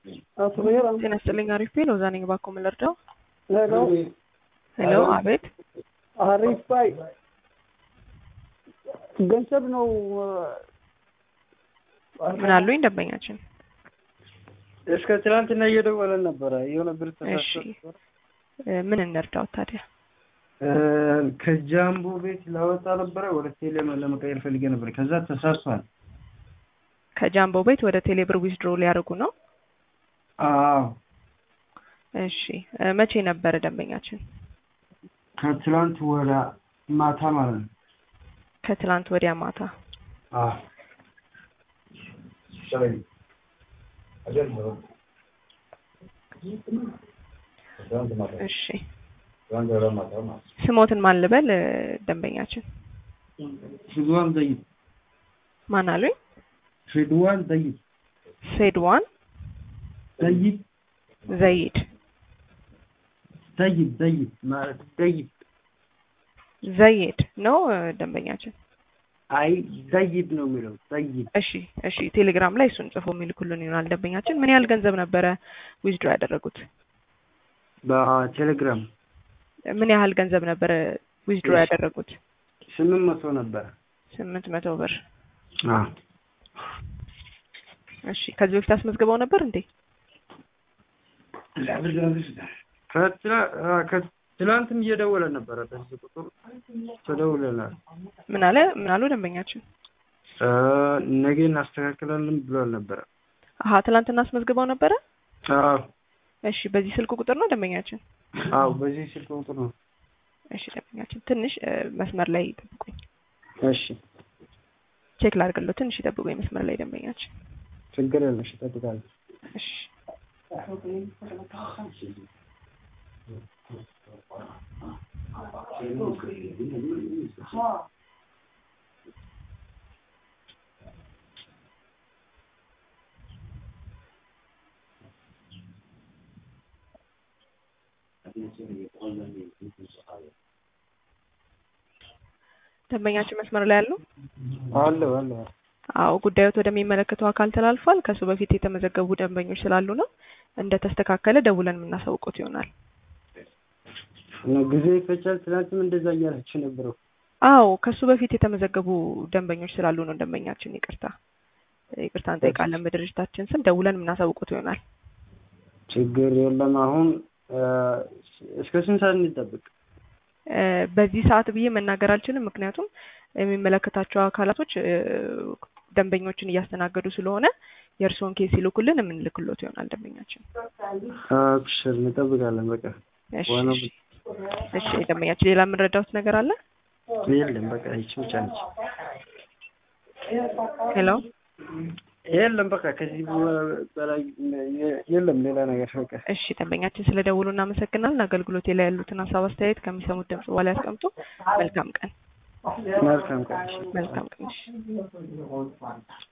አቶ ብሔራም ጤና ይስጥልኝ። አሪፍ ቤ ሎዛ ነኝ። እባክዎ ምን ልርዳው? ሄሎ ሄሎ፣ አቤት። አሪፍ ባይ ገንዘብ ነው ምን አሉኝ ደንበኛችን? እስከ ትናንትና እየደወለን ነበረ። የሆነ ብር እሺ ተሳስቶ እ ምን እንርዳው ታዲያ? ከጃምቦ ቤት ላወጣ ነበረ ወደ ቴሌ ለመቀየር ፈልጌ ነበር። ከዛ ተሳስቷል። ከጃምቦ ቤት ወደ ቴሌብር ዊዝድሮ ሊያደርጉ ነው? አዎ እሺ እ መቼ ነበረ ደንበኛችን? ከትላንት ወደ ማታ ማለት ነው። ከትላንት ወዲያ ማታ። አዎ እሺ ስሞትን ማን ልበል እ ደንበኛችን? ሪድዋን ዘይድ ማን አሉኝ? ሪድዋን ዘይድ ሴድዋን ዘይድ ዘይድ ዘይድ ዘይድ ማለት ዘይድ ዘይድ ነው እ ደንበኛችን። አይ ዘይድ ነው የሚለው ዘይድ እሺ እሺ ቴሌግራም ላይ እሱን ጽፎ የሚልኩልን ይሆናል ደንበኛችን። ምን ያህል ገንዘብ ነበረ ዊዝድሮ ያደረጉት? በቴሌግራም ምን ያህል ገንዘብ ነበረ ዊዝድሮ ያደረጉት? ስምንት መቶ ነበረ። ስምንት መቶ ብር። አዎ እሺ ከዚህ በፊት አስመዝግበው ነበር እንዴ? ከትላ- አ፣ ከትላንትም እየደወለ ነበረ። በዚህ ቁጥር ተደውለናል። ምን አለ ምን አሉ ደንበኛችን? አ፣ ነገ እናስተካክላለን ብሏል ነበረ። አሀ ትላንትና አስመዝግበው ነበረ? አዎ እሺ በዚህ ስልክ ቁጥር ነው ደንበኛችን? አዎ፣ በዚህ ስልክ ቁጥር ነው። እሺ ደንበኛችን ትንሽ እ መስመር ላይ ይጠብቁኝ። እሺ ቼክ ላድርግልዎ። ትንሽ ይጠብቁኝ መስመር ላይ ደንበኛችን። ችግር የለሽ፣ እጠብቃለሁ። እሺ ደንበኛችን መስመር ላይ ያሉ? አለሁ አለሁ። አዎ ጉዳዮት ወደሚመለከተው አካል ተላልፏል። ከሱ በፊት የተመዘገቡ ደንበኞች ስላሉ ነው። እንደተስተካከለ ደውለን የምናሳውቁት ይሆናል። እና ጊዜ ይፈጃል። ትናንትም እንደዛ እያላችሁ ነበረው። አዎ ከሱ በፊት የተመዘገቡ ደንበኞች ስላሉ ነው። ደንበኛችን ይቅርታ ይቅርታ እንጠይቃለን። በድርጅታችን ስም ደውለን የምናሳውቁት ይሆናል። ችግር የለም። አሁን አ፣ እስከ ስንት ሰዓት እንጠብቅ? እ በዚህ ሰዓት ብዬ መናገር አልችልም። ምክንያቱም የሚመለከታቸው አካላቶች እ ደንበኞችን እያስተናገዱ ስለሆነ የእርስዎን ኬስ ሲልኩልን የምንልክሎት ይሆናል ደንበኛችን። አብሽር፣ እንጠብቃለን። በቃ እሺ ዋናው እሺ። እሺ ደንበኛችን ሌላ የምንረዳውት ነገር አለ? የለም። በቃ ይቺ ብቻ ነች። ሄሎ የለም። በቃ ከዚህ በላይ የለም ሌላ ነገር። በቃ እሺ ደንበኛችን ስለ ደውሉ እናመሰግናለን። አገልግሎቴ ላይ ያሉትን ሀሳብ አስተያየት ከሚሰሙት ድምጽ በኋላ ያስቀምጡ። መልካም ቀን። መልካም ቀን። መልካም ቀን። እሺ